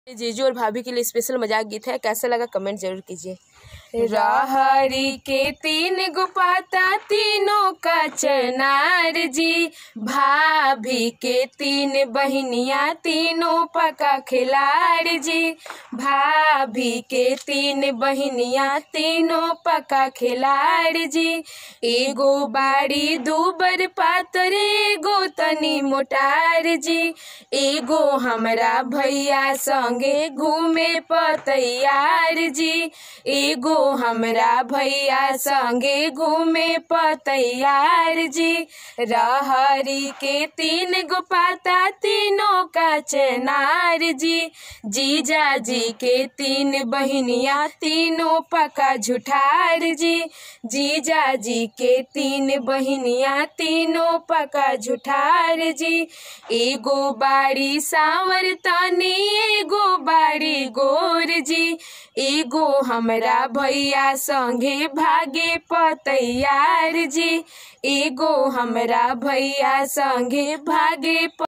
जीजू और भाभी के लिए स्पेशल मजाक गीत है कैसा लगा कमेंट जरूर कीजिए रहरी के तीन गो पाता तीनों का चनार जी भाभी के तीन बहनिया तीनों पका खिलाड़ जी भाभी के तीन बहनिया तीनों पका खिलाड़ जी एगो बाड़ी दूबर पातर एगो तनी मोटार जी एगो हमरा भैया संगे घूमे पतैयार जी एगो हमरा भैया संगे घूमे पतैयार जी रहरी के तीन गो पाता तीनों का चनार जी जीजा जी के तीन बहनिया तीनों पका झुठार जी जीजा जी के तीन बहनिया तीनों पका झुठार जी एगो बाड़ी सांवर तनी एगो बाड़ी गोर जी एगो हमरा भैया संगे भागे पतैयार जी एगो हमरा भैया संगे भागे प